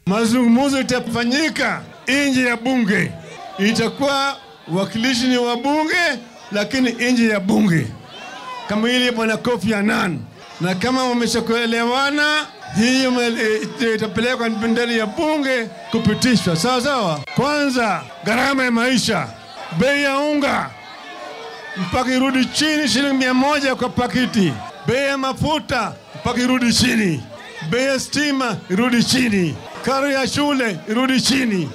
mazungumzo itafanyika nje ya bunge, itakuwa wakilishi ni wa bunge, lakini nje ya bunge, kama ile bwana Kofi Annan, na kama wameshakuelewana hiyo me- itapelekwa ndani ya bunge kupitishwa sawa sawa. Kwanza gharama ya maisha, bei ya unga mpaka irudi chini shilingi mia moja kwa pakiti, bei ya mafuta mpaka irudi chini, bei ya stima irudi chini, karo ya shule irudi chini.